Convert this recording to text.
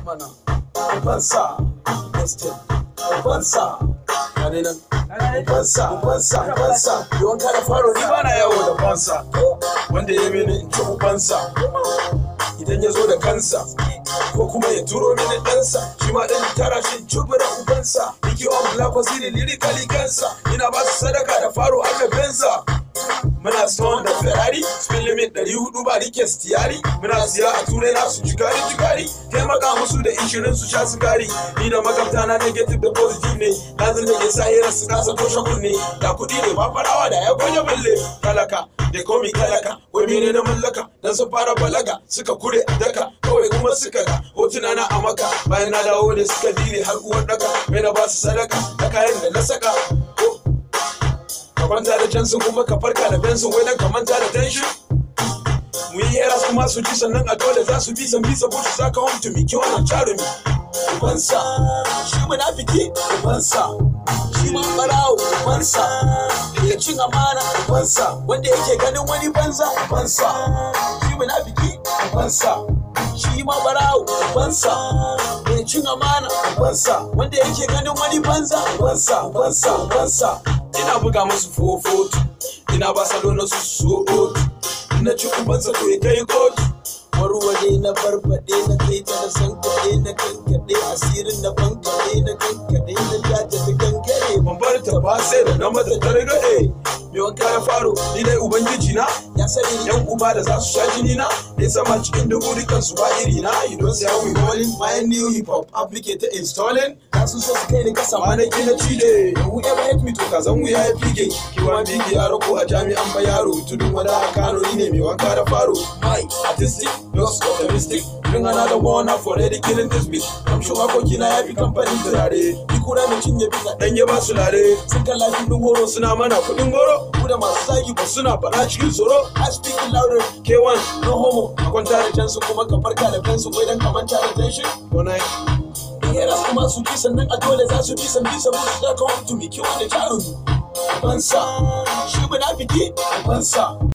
mana ubansa estate ubansa gane nan ubansa ubansa ubansa yawan kada faro ni bana yawo da fansa wanda ya mini in ci ubansa idan ya zo da kansa ko kuma ya turo mini ɗansa shi ma ɗan tara shi cubura ubansa Niki on black wasiri lirikali kansa ina ba su sadaka da faro aka bensa muna stone da ferrari spin limit 400 ba rike stiyari muna siya a turai na su jigari jigari taimaka musu da ishirin su sha sigari ni da magabta na negative da positive ne lazim da ke sa hira su kasa toshe kunne da kuɗi ne ba farawa da ya gonya balle talaka da komi talaka wai mene na mallaka dan sun fara balaga suka kure a daka kawai kuma suka ga hotuna na a maka bayan na dawo ne suka dire har uwar daka mai na ba su sadaka da kayan da na saka ka kwanta da jansin kuma ka farka da bensin wai dan ka manta da tension mu yi yara kuma su ji sannan a dole za su bi san bisa bushi za ka home to me ki wannan jarumi ubansa shi munafiki ubansa shi ma barawo ubansa da ya cin amana ubansa wanda yake ganin wani banza ubansa shi munafiki ubansa shi ma barawo ubansa da ya cin amana ubansa wanda yake ganin wani banza ubansa ubansa ubansa ina buga musu fofoto ina ba salo na su so ina ci ubansa to ya kai kotu warware na barbaɗe na kai ta na san kaɗe na kankaɗe asirin na bankaɗe na kankaɗe na jata ta kankare ban bar ta ba sai da na mata targaɗe me wanka ya faro ni dai ubangiji na ya sani yan uba da za su sha jini na ne sama cikin dubu dukan su ba iri na you don't say how we rolling my new hip hop applicator installing za su so su kai ni kasa ma na gina cile da whoever hate me to ka zan wuya ya fige kiwa bigi yaro ko a jami'an ba yaro tudun wada kano ni ne mai wanka da faro my artistic Just optimistic Bring another one up for ready killing this bitch I'm sure makoki na yafi kamfanin turare Ni kura mai cinye bisa dan ya ba su lare Sun kan lafi din horo suna mana kudin goro Ku da masu zagi ba suna faɗa cikin tsoro I speak louder K1 no homo A kwanta da jansu kuma ka farka da kansu Wai dan kamanta da tension Go night Yara kuma su ji sannan a dole za su ji san bisa musu da kawai to me kiwa da jarumi Bansa, shi munafiki, bansa.